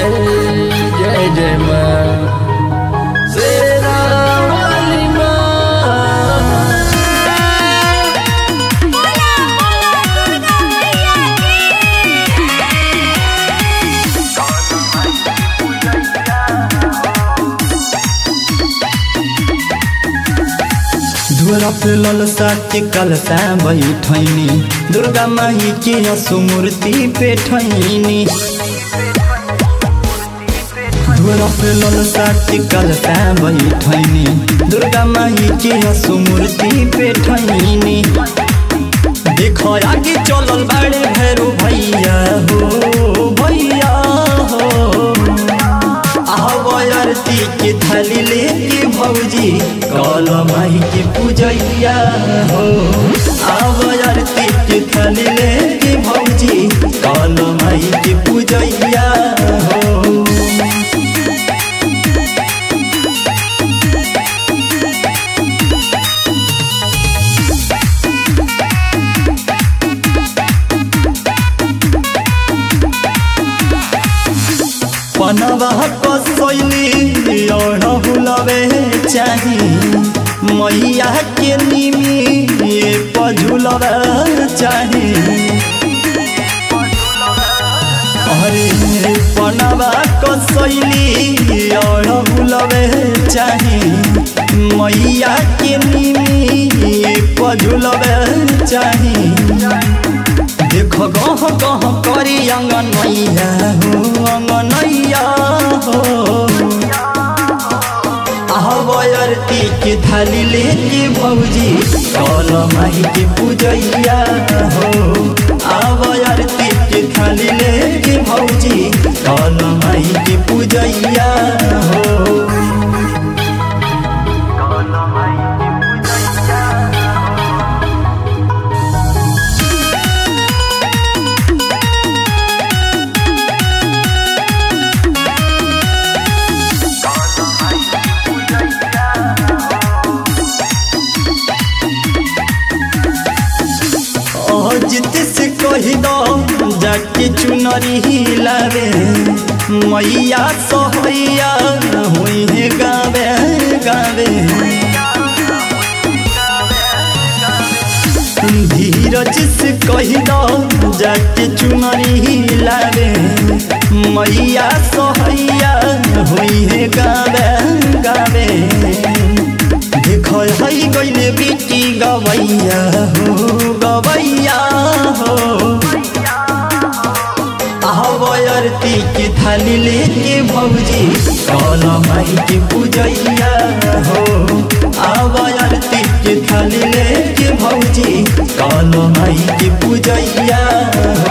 जय जय माँ शेरा वाली माँ धुरा पे ललसा के कलसा बैठैनी दुर्गा माई के असुमूर्ति पे ठैनी धुरा पे ललसा के कलसा बैठैनी दुर्गा माई के असुमूर्ति पे ठैनी देखो आगे चलल बाड़े भैरो भैया हो भैया हो आरती के थाली लेके भौजी कल माई के पूजैया हो आव आरती के थाली लेके भौजी कल माई के पूजैया हो पनवा कसैली और बुलवे चाही मैया के निमी ये पझुलवे चाही अरे पनवा कसैली और बुलवे चाही मैया के निमी ये पझुलवे चाही देखो गह गह करी अंगनैया हो अंगनैया हो आवरती के थाली लेके भौजी कल माई के पूजैया हो आवरती के थाली लेके भौजी कल माई के पूजैया हो अजित से कही दो जाके चुनरी हिलावे मैया सहैया हुई है गावे गावे धीरज से कही दो जाके चुनरी हिलावे मैया सहैया हुई है गावे गावे देखो है गईले बेटी गवैया हो गवैया हो आवरती के थाली लेके भौजी कल माई के पूजैया हो आवरती के थाली लेके भौजी कल माई के पूजैया हो